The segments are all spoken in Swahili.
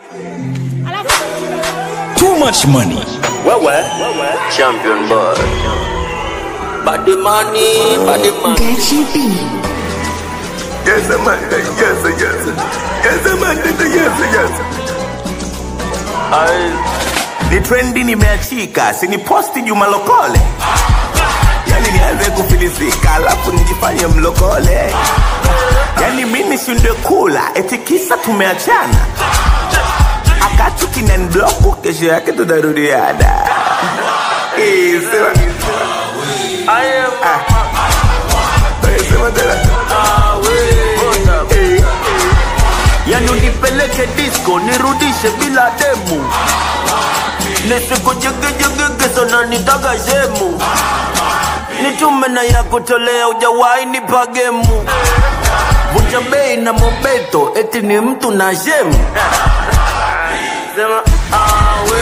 Too much money. Wewe champion boy. Body money, body money. Gachi B. Yes, man. Yes, yes. Yes, man. Yes, yes. Ay, Ni trendi nimeachika, si ni posti Juma Lokole. Yani nianze kufilisika, alafu nijifanye mlokole. Yani mimi shinde kula, eti kisa tumeachana. Akatu kinanibloku, kesho yake tunarudiana. Eh, sema. I am Eh, sema tena. Eh, yani unipeleke disco nirudishe bila demu nisikujegejegege sana nitaga shemu nitume na ya kutolea ujawahi nipa gemu vunja bei na mobeto eti ni mtu na shemu sema awe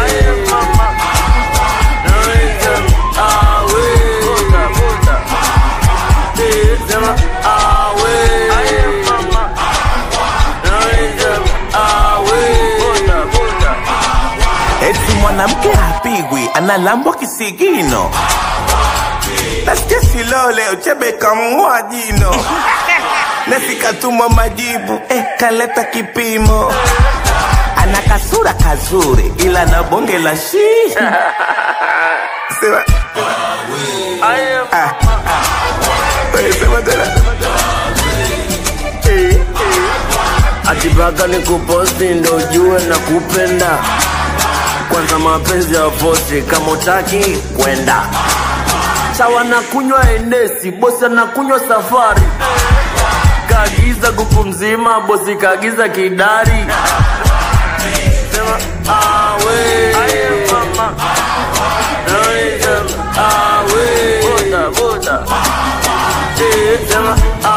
Sema awe eti mwanamke hapigwi, analambwa kisigino. Nasikia Silole uchebe kamng'oa jino, nasikatuma majibu eh, kaleta kipimo. Ana kasura kazuri, ila na bonge la shi sema ah, eh, sema tena eh, atipaka ni kuposti ndo ujue na kupenda kwanza mapenzi ya vosi kama utaki kwenda sawa na kunywa enesi bosi anakunywa safari kaagiza kuku mzima bosi kaagiza kidari sema awe mama awe boda boda Eh, sema